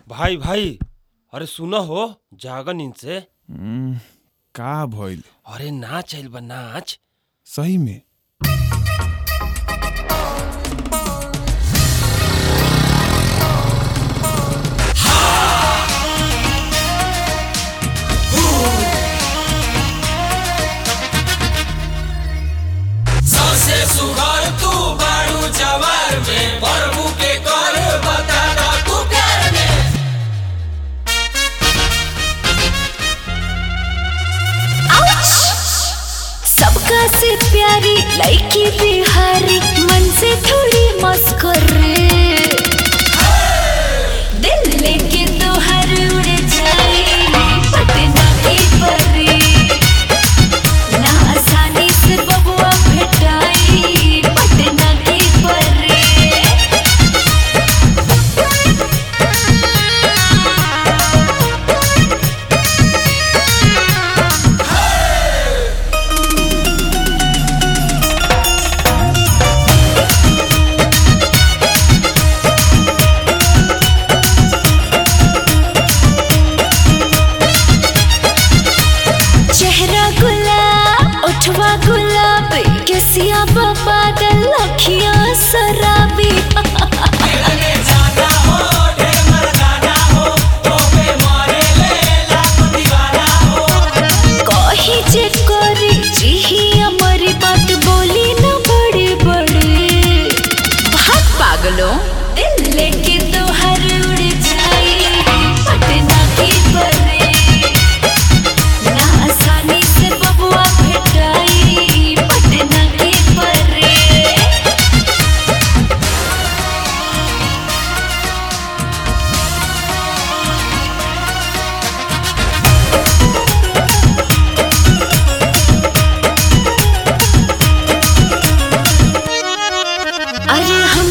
भाई भाई अरे सुनो हो जागा नींद से हम्म, का भइल अरे नाच आइल बा नाच सही में सबसे सुघर तू बारू जवार में प्रभु के कर बता दा तू प्यार में सबका से प्यारी लड़की बिहारी मन से थोड़ी मस्कर दिल लेके तो हर उड़ जाए पटना की परी ना आसानी से बबुआ भेटाई पटना की परी चेहरा गुलाब उठवा गुलाब केसिया पागल अखियां शराबी खेलने जाना हो ढेर मर्दाना हो तो पे मारे ले लाख दीवाना हो कही जे करी जिही हमारी बात बोली न बड़े बड़े भाग पागलों दिल लेके तो हर उड़ जाए पटना की परे ना आसानी से बबुआ भेटाई पटना की परे अरे हम